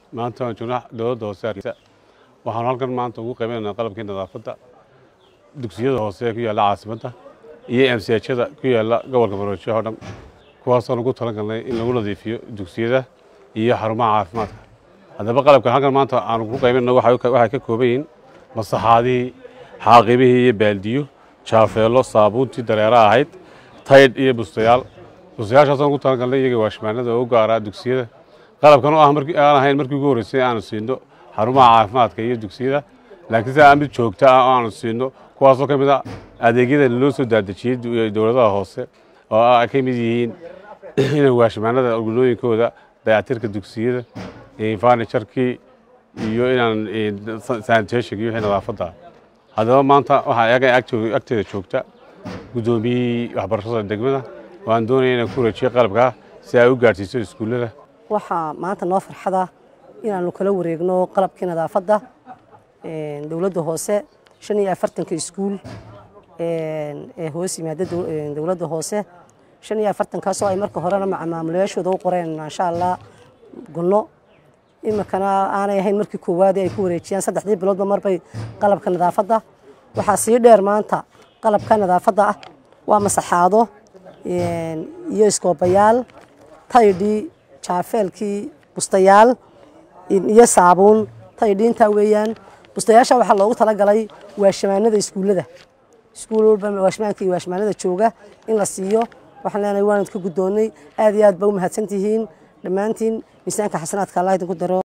maanta waan joognaa dowladda hoose hargeysa waxaanu halkan maanta ugu qaybanayna qalabkii nadaafadda dugsiyada hoose ee ku yaalla caasimadda iyo emsiyajada ku yaalla gobolka maroodijo oo dhan kuwaasoo lagu talagalnay in lagu nadiifiyo dugsiyada iyo xarumaha caafimaadka haddaba qalabkan halkan maanta aanu ku qaybanayno waxay ka kooban yihiin masaxaadihii xaaqibihii iyo baaldiyo jaafeello saabuuntii dareera ahayd taydh iyo bustayaal bustayaashaasoo ugu talagalnay iyaga waashmaanada oo u gaaraa dugsiyada qalabkan oo ah markii aan ahayn markii ugu horreysay aanu siino xarumaha caafimaadka iyo dugsiyada laakiin si aan mid joogto ah oo aanu siino kuwaasoo ka mid a adeegyada loo soo daadejiyey dowladaha hoose oo ay ka mid yihiin inay waashmaanada gulooyinkooda dayactirka dugsiyada farnijarkii iyo inaan sanitationka iyo wixii nadaafadda haddaba maanta waxaa ayaga agteeda joogta guddoomiyihii waxbarashada degmada oo aan doonaya inaan ku wareejiyo qalabkaa si ay u gaadhsiiso iskuullada waxaa maanta noo farxada inaanu kala wareegno qalabkii nadaafadda dowladda hoose shan iyo afartanka iskuul ee hoos yimaada dowladda hoose shan iyo afartankaasoo ay marka horena macaamulayaashooda u qoreen insha allah gunno iminkana aanay ahayn markii koowaadee ay ku wareejiyaan saddexdii biloodba marbay qalabka nadaafadda waxaa sii dheer maanta qalabka nadaafadda ah waa masaxaado iyo iskoobayaal taydhii jaafeelkii bustayaal iyo saabuun taydhii intaa weeyaan bustayaasha waxaa loogu talagalay waashamaanada iskuullada iskuul walba waashmaanka iyo waashmaanada jooga in la siiyo waxaan leenahay waan idka guddoonnay aad iyo aad ba u mahadsantihiin dhammaantiin miisaanka xasanaadka allah idinku daro